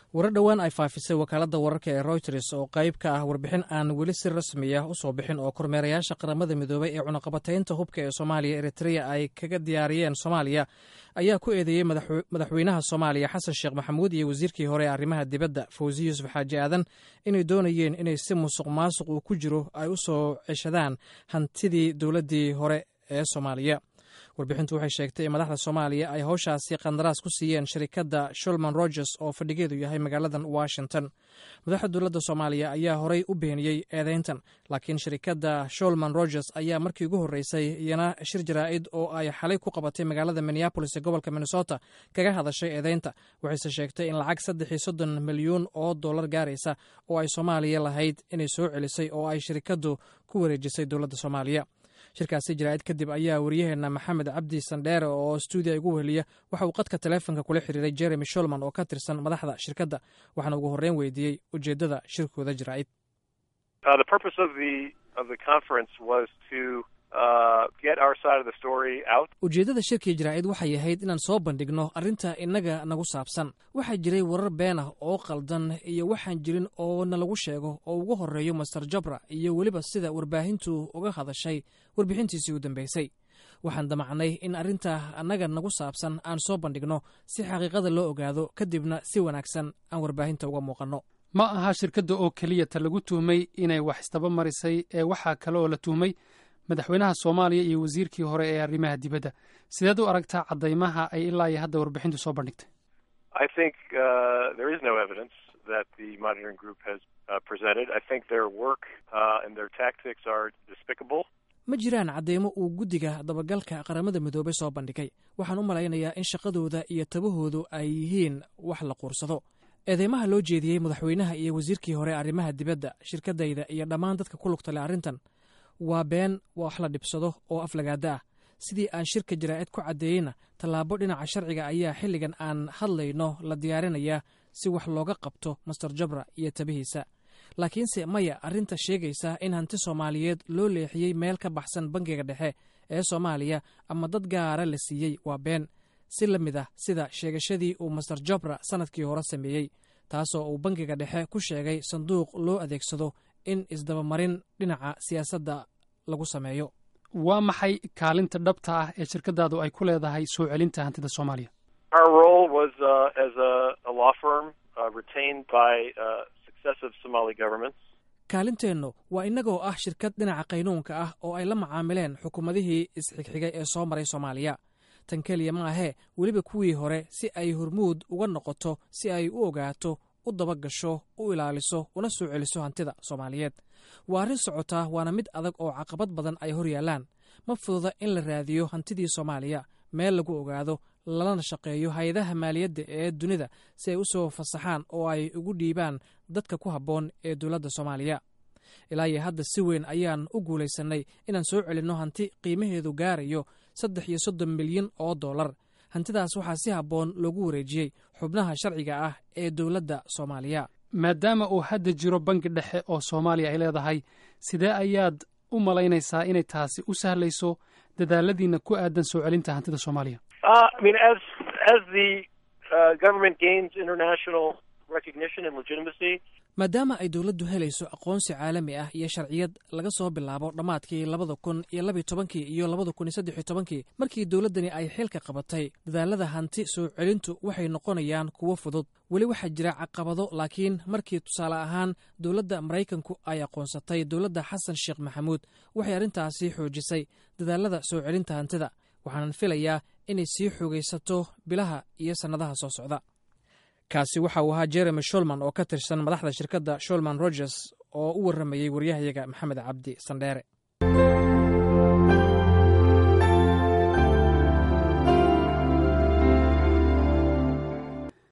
warar dhowaan ay faafisay wakaaladda wararka ee royters oo qayb ka ah warbixin aan weli si rasmi ah usoo bixin oo kormeerayaasha qaramada midoobay ee cunaqabataynta hubka ee soomaaliya eritrea ay kaga diyaariyeen soomaaliya ayaa ku eedeeyey madaxweynaha soomaaliya xasan sheekh maxamuud iyo wasiirkii hore ee arrimaha dibadda fawzi yuusuf xaaji aadan inay doonayeen inay si musuq maasuq uu ku jiro ay u soo ceshadaan hantidii dowladdii hore ee soomaaliya warbixintu waxay sheegtay in madaxda soomaaliya ay howshaasi qandaraas ku siiyeen shirikadda shulman rogers oo fadhigeedu yahay magaaladan washington madaxda dowladda soomaaliya ayaa horey u beeniyey eedeyntan laakiin shirikadda shulman rogers ayaa markii ugu horreysay iyana shir jaraa'id oo ay xalay ku qabatay magaalada minneabolis ee gobolka minnesota kaga hadashay eedeynta waxayse sheegtay in lacag saddex iyo soddon milyuun oo dollar gaaraysa oo ay soomaaliya lahayd inay soo celisay oo ay shirikaddu ku wareejisay dowladda soomaaliya shirkaasi jaraa'id kadib ayaa waryaheena maxamed cabdi sandheere oo stuudiya igu weheliya waxa uu qadka taleefonka kula xiriiray jeremy sholman oo ka tirsan madaxda shirkadda waxaana ugu horreyn weydiiyey ujeeddada shirkooda jaraa'id ujeeddada shirkii jaraa'id waxay ahayd inaan soo bandhigno arrinta innaga nagu saabsan waxaa jiray warar been ah oo qaldan iyo waxaan jirin oo nalagu sheego oo ugu horreeyo master jabra iyo weliba sida warbaahintu uga hadashay warbixintiisii u dambeysay waxaan damacnay in arrinta annaga nagu saabsan aan soo bandhigno si xaqiiqada loo ogaado kadibna si wanaagsan aan warbaahinta uga muuqanno ma aha shirkadda oo keliya ta lagu tuhmay inay wax isdaba marisay ee waxaa kale oo la tuhmay madaxweynaha soomaaliya iyo wasiirkii hore ee arrimaha dibadda sideed u aragtaa caddaymaha ay ilaa iyo hadda warbixintu soo bandhigtay ma jiraan cadeymo uu guddiga dabagalka qaramada midoobay soo bandhigay waxaan u malaynayaa in shaqadooda iyo tabahoodu ay yihiin wax la quursado eedeymaha loo jeediyey madaxweynaha iyo wasiirkii hore arrimaha dibadda shirkaddayda iyo dhammaan dadka ku lugta leh arrintan waa been wax la dhibsado oo aflagaada ah sidii aan shirka jaraa'id ku caddeeyeyna tallaabo dhinaca sharciga ayaa xilligan aan hadlayno la diyaarinayaa si wax looga qabto master jabra iyo tabihiisa laakiinse maya arrinta sheegaysa in hanti soomaaliyeed loo leexiyey meel ka baxsan bangiga dhexe ee soomaaliya ama dad gaara la siiyey waa been si la mid ah sida sheegashadii uu master jabra sannadkii hore sameeyey taasoo uu bangiga dhexe ku sheegay sanduuq loo adeegsado in isdabamarin dhinaca siyaasadda lagu sameeyo waa maxay kaalinta dhabta ah ee shirkadaadu ay ku leedahay soo celinta hantida soomaaliya kaalinteennu waa innagoo ah shirkad dhinaca qaynuunka ah oo ay la macaamileen xukuumadihii isxigxigay ee soo maray soomaaliya tan keliya ma ahee weliba kuwii hore si ay hormuud uga noqoto si ay u ogaato u dabagasho u ilaaliso una soo celiso hantida soomaaliyeed waa arrin socotaa waana mid adag oo caqabad badan ay hor yaallaan ma fududa in la raadiyo hantidii soomaaliya meel lagu ogaado lalana shaqeeyo hay-adaha maaliyadda ee dunida si ay u soo fasaxaan oo ay ugu dhiibaan dadka ku habboon ee dowladda soomaaliya ilaa iyo hadda si weyn ayaan u guulaysannay inaan soo celinno hanti qiimaheedu gaarayo saddex iyo soddon milyan oo dollar hantidaas waxaa si habboon loogu wareejiyey xubnaha sharciga ah ee dowladda soomaaliya maadaama uu hadda jiro bangi dhexe oo soomaaliya ay leedahay sidee ayaad u malaynaysaa inay taasi u sahlayso dadaaladiina ku aadan soo celinta hantida soomaaliya maadaama ay dowladdu helayso aqoonsi caalami ah iyo sharciyad laga soo bilaabo dhammaadkii labada kun iyo labiyo tobankii iyo labada kun iyo saddex iyo tobankii markii dowladdani ay xilka qabatay dadaalada hanti soo celintu waxay noqonayaan kuwo fudud weli waxaa jira caqabado laakiin markii tusaale ahaan dowladda maraykanku ay aqoonsatay dowladda xasan sheekh maxamuud waxay arrintaasi xoojisay dadaalada soo celinta hantida waxaanan filayaa inay sii xoogaysato bilaha iyo sannadaha soo socda kaasi waxa uu ahaa jeremy sholman oo ka tirsan madaxda shirkadda sholman rogers oo u warramayey waryahayaga maxamed cabdi sandheere